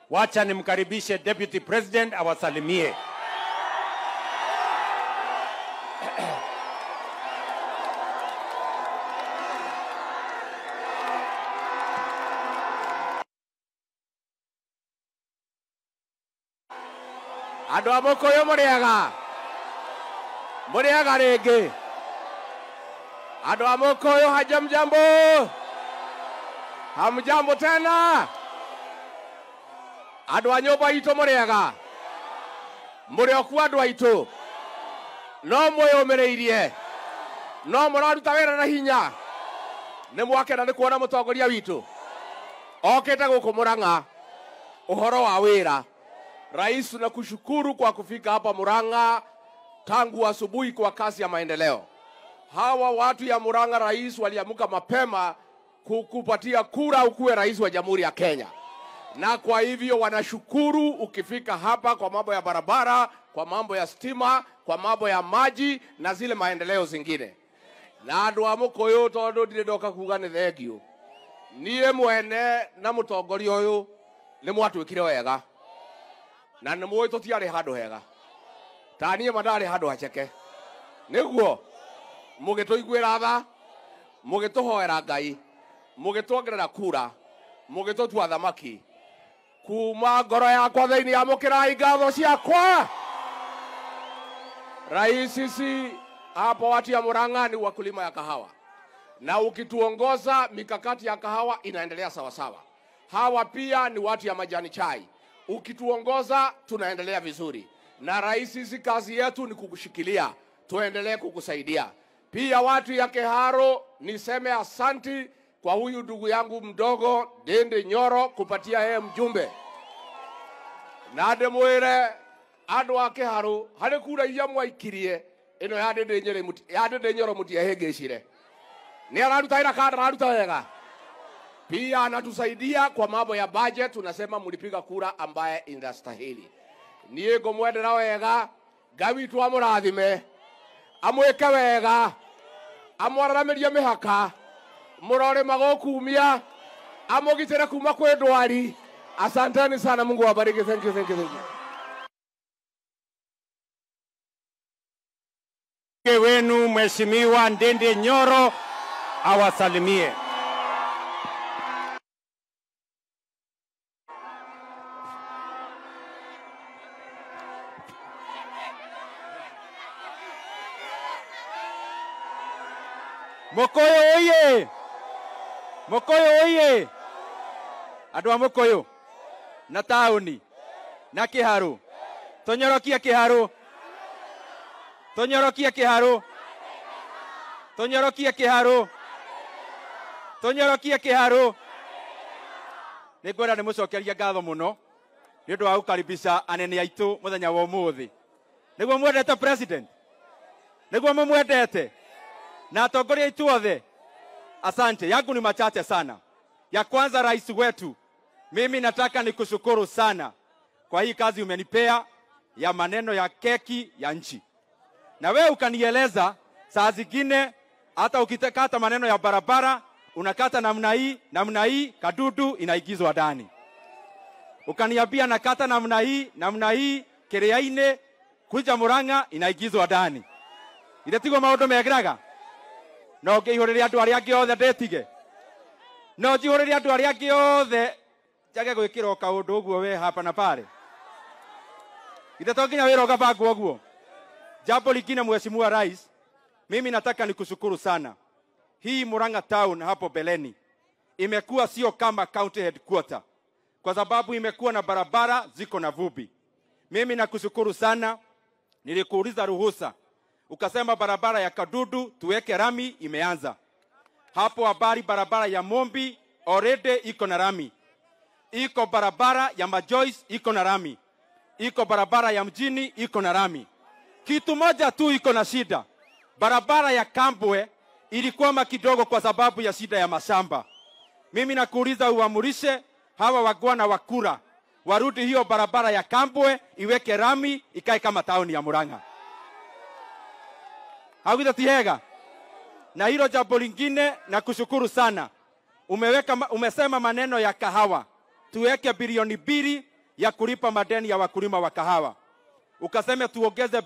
Wacha nimkaribishe Deputy President awasalimie. andå a må kå yå må rä ega må rä ega rä ngä andå a må kå yå hajamjambo hamjambo tena andå a nyå mba itå må rä ega må rä oku andå aitå no mwä yå mä rä irie no må raruta wä ra na hinya nä mwakena nä kuona må tongoria witå okä te gå kå må rang'a å horo wa wä ra Rais, tunakushukuru kwa kufika hapa Murang'a tangu asubuhi kwa kasi ya maendeleo. Hawa watu ya Murang'a, rais, waliamka mapema kukupatia kura ukuwe rais wa Jamhuri ya Kenya, na kwa hivyo wanashukuru ukifika hapa kwa mambo ya barabara, kwa mambo ya stima, kwa mambo ya maji na zile maendeleo zingine. na andu a mukuyu tondu ndire ndoka kuga ni thengio niä mwene na må tongoria å yå nä mwatwä kire wega na nä mwä tå tiarä handå hega taniä ma ndarä handå haceke nä guo må gä tå iguä ra tha må gä tå hoera ngai må gä twongerera kura må gä tå tua thamaki kuma ngoro yakwa thä inä amå kä rai ngatho ciakwa rais sisi hapa watu ya Murang'a ni wakulima ya kahawa, na ukituongoza mikakati ya kahawa inaendelea sawasawa. Hawa pia ni watu ya majani chai, ukituongoza tunaendelea vizuri. Na rais, sisi kazi yetu ni kukushikilia, tuendelee kukusaidia. Pia watu ya Keharo, niseme asanti kwa huyu ndugu yangu mdogo Dende Nyoro kupatia yeye mjumbe na ndimwire andu a kiharu hari kura iria mwaikirie ino ya ndindi nyeri muti- ya ndindi nyoro mutiehĩngĩcire nĩ araruta wĩra kana ndararuta wega pia anatusaidia kwa mambo ya budget tunasema mlipiga kura ambaye inastahili niĩ ngũmwendera wega ngai witũ amũrathime amwĩke wega amwararamĩrie mĩhaka mũrore magũkumia amũgitĩre kuma kwĩ ndwari asanteni sana mungu awabariki thank you, thank you, thank you. Mbunge wenu Mheshimiwa Ndindi Nyoro awasalimie. Mokoyo oye! Mokoyo oye! Andũ a Mokoyo na taũni na kĩharũ tũnyorokie kĩharũ tũnyorokie kĩharũ tũnyorokie kĩharũ tũnyorokie kĩharũ nĩ ngwenda nĩ mũcokeria ngatho mũno nĩ ũndũ wa gũkaribisha anene aitũ mũthenya wa ũmũthĩ nĩguo mwendete president nĩguo mũmwendete na atongoria aitũ othe asante yangu ni machache sana ya kwanza rais wetu mimi nataka nikushukuru sana kwa hii kazi umenipea ya maneno ya keki ya nchi na wewe ukanieleza saa zingine hata ukikata maneno ya barabara unakata namna hii namna hii kadudu inaigizwa ndani ukaniambia nakata namna hii namna hii kĩrĩa-inĩ kuja Murang'a inaigizwa ndani ire tiguo maũndũ megiraga no ngĩihũrĩre andũ arĩa angĩ othe ndĩtige no njihũrĩre andũ arĩa angĩ othe njage gwĩkĩra o kaũndũ ũguo we hapa na pale ire to nginya wĩra ũgabangwo ũguo Jambo lingine Mheshimiwa Rais, mimi nataka nikushukuru sana. Hii Murang'a town hapo Beleni imekuwa sio kama county headquarter, kwa sababu imekuwa na barabara ziko na vumbi. Mimi nakushukuru sana, nilikuuliza ruhusa, ukasema barabara ya Kadudu tuweke rami, imeanza hapo. Habari barabara ya Mombi already iko na rami, iko barabara ya Majoice iko na rami, iko barabara ya mjini iko na rami kitu moja tu iko na shida. Barabara ya Kambwe ilikwama kidogo kwa sababu ya shida ya mashamba. Mimi nakuuliza uamurishe hawa wagwana wa kura warudi hiyo barabara ya Kambwe iweke rami ikae kama tauni ya Murang'a. Hawita tihega. Na hilo jambo lingine na kushukuru sana. Umeweka, ma- umesema maneno ya kahawa tuweke bilioni mbili ya kulipa madeni ya wakulima wa kahawa ukasema tuongeze